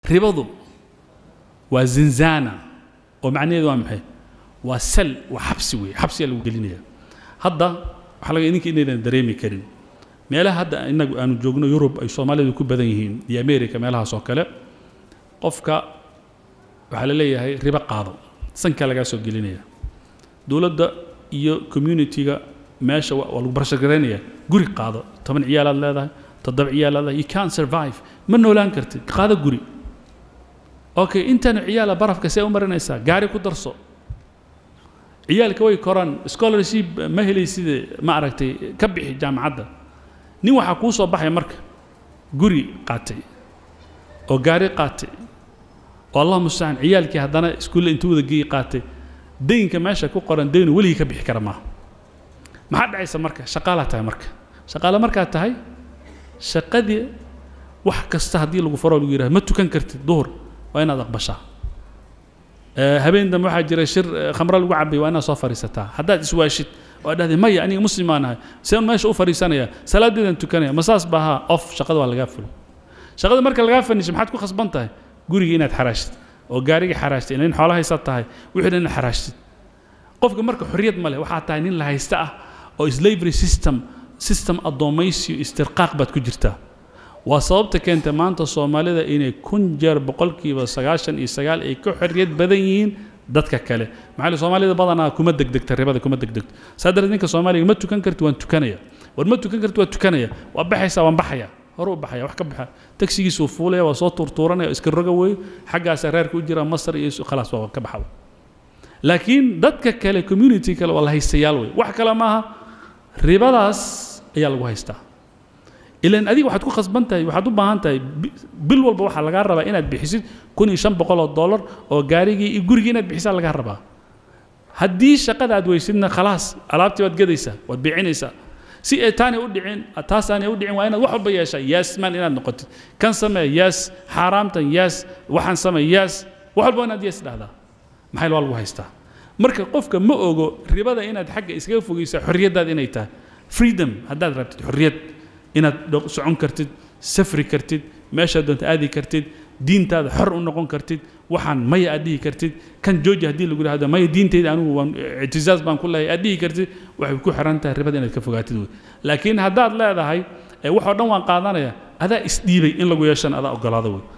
ribadu waa zinzana oo macnaheedu waa maxay waa sal waa xabsi weeye xabsiyaa lagu gelinaya hadda waxaa laga idinka inaydan dareemi karin meelaha hadda inagu aanu joogno yurub ay soomaalidu ku badan yihiin iyo america meelahaas oo kale qofka waxaa la leeyahay ribo qaado sankaa lagaa soo gelinaya dowladda iyo community-ga meesha waa waa lagu barashagaraynaya guri qaado toban ciyaalaad leedahay toddoba ciyaalaad leedahay you can't survive ma noolaan kartid qaado guri okay intaanu ciyaala barafka see u marinaysaa gaari ku darso ciyaalka way koraan scholarship ma helayside ma aragtay ka bixi jaamacadda nin waxaa kuu soo baxaya marka guri qaatay oo gaari qaatay oo allah mustacaan ciyaalkii haddana iskuulle intuu wada geeyi qaatay daynka meesha ku qoran daynu weligii ka bixi kara maaha maxaa dhacaysa marka shaqaalaa tahay marka shaqaale markaad tahay shaqadii wax kasta haddii lagu faro lagu yidhaha ma tukan kartid duhur waa inaad aqbashaa Eh, habeen dambe waxaa jira shir eh, khamro lagu cabay waa inaad soo fadhiisataa haddaad iswaashid oo aad dhahday maya aniga muslim baan ahay seen meesha u fadhiisanaya salaadeedan tukanaya ma saas ba ahaa off shaqada waa lagaa fulo shaqada marka lagaa fanisho maxaad ku khasban tahay guriga inaad xaraashtid oo gaariga xaraashtid nin xoolo haysa tahay wixii dhan inaad xaraashtid qofka marka xorriyad ma leh waxaa tahay nin la haysta ah oo slavery system system addoomaysiyo istirqaaq baad ku jirtaa waa sababta keenta maanta soomaalida inay kun jeer boqolkiiba sagaashan iyo sagaal ay ka xorriyad badan yihiin dadka kale maxaa la soomaalida badanaa kuma degdegta ribada kuma degdegto saa darteed ninka soomaaliga ma tukan karti waan tukanaya war ma tukan karti waa tukanaya waa baxaysaa waan baxaya hore u baxaya wax ka baxa tagsigiisuu fuulaya waa soo tuurtuuranaya iska roga weeyo xaggaasa reerka u jira masar iyo khalaas waa ka baxaba laakiin dadka kale community kale waa la haystayaal wey wax kale maaha ribadaas ayaa lagu haystaa ilan adiga waxaad ku khasban tahay waxaad u baahan tahay bi- bil walba waxaa lagaa rabaa inaad bixisid kun iyo shan boqol oo dollar oo gaarigii iyo gurigii inaad bixisaa lagaa rabaa haddii shaqada aad weysidna khalaas alaabtii waad gadaysaa waad biicinaysaa si ay taanay u dhicin taas aanay u dhicin waa inaad wax walba yeeshaa yes man inaad noqotid kan samee yes xaaraamtan yes waxaan samee yes wax walba waa inaad yes dhahdaa maxay waa lagu haystaa marka qofka ma ogo ribada inaad xagga iskaga fogeysaa xorriyaddaada inay tahay freedom haddaad rabtid xorriyad inaad dho- socon kartid safri kartid meeshaad doonta aadi kartid diintaada xor u noqon kartid waxaan maya aad dhihi kartid kan jooji haddii lagu dhahdo maya diintayda anigu waan ictizaaz baan ku leeyahay aad dhihi kartid waxay ku xiran tahay ribada inaad ka fogaatid wey laakiin haddaad leedahay ee waxoo dhan waan qaadanaya adaa isdhiibay in lagu yeeshana adaa ogolaada wey